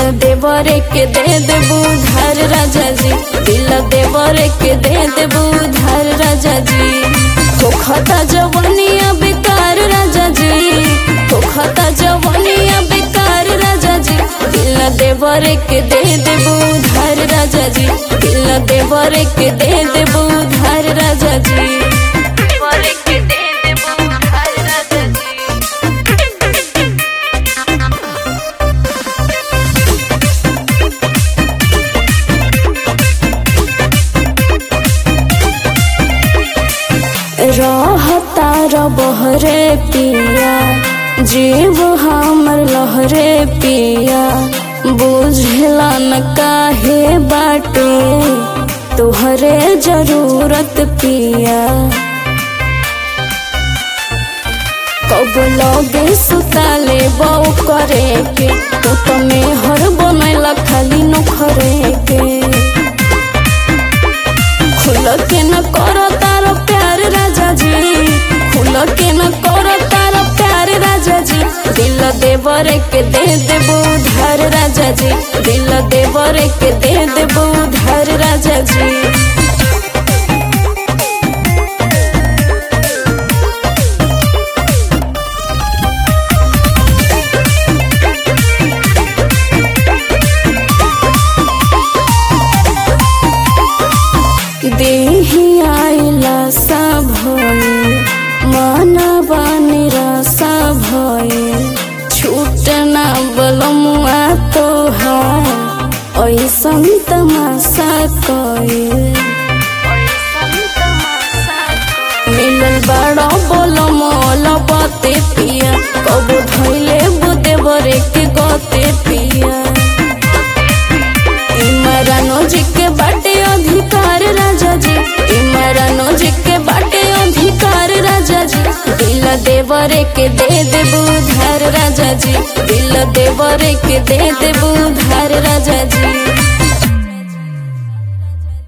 देवरे के दे देबू धार राजा जी दिल देवरे के दे देबू धार राजा जी होखता जवनिया बेकार राजा जी होखता जवनिया बेकार राजा जी दिल देवरे के दे देबू धार राजा जी दिल देवरे के दे देबू धार राजा जी देवरे के दे देबू धार राजा जी रहता बहरे पिया जीव हमर लहरे पिया बुझला न काहे बाटे तोहरे जरूरत पिया कब लगे सुताले बऊ करे के तो तमे हर बनैला खाली नखरे के खुल के न कर तारो प्यार राजा जी खुल के न कर तारो प्यार राजा जी दिल देवर के दे देबू धार राजा जी दिल देवर के दे देबू धार राजा जी देही आइला सा भये मानवा निराशा भये छूटना बलमुआ तोहार ऐसन तमाशा कये मिलल बड़ा बोलम लबते पिया कब धैले बुदेवरे के गते पिया इमरानो जी के बाटे अधिकार राजा जी इमरानो जी के बाटे अधिकार राजा जी दिल देवरे के दे देबू धार राजा जी दिल देवरे के दे देबू धार राजा जी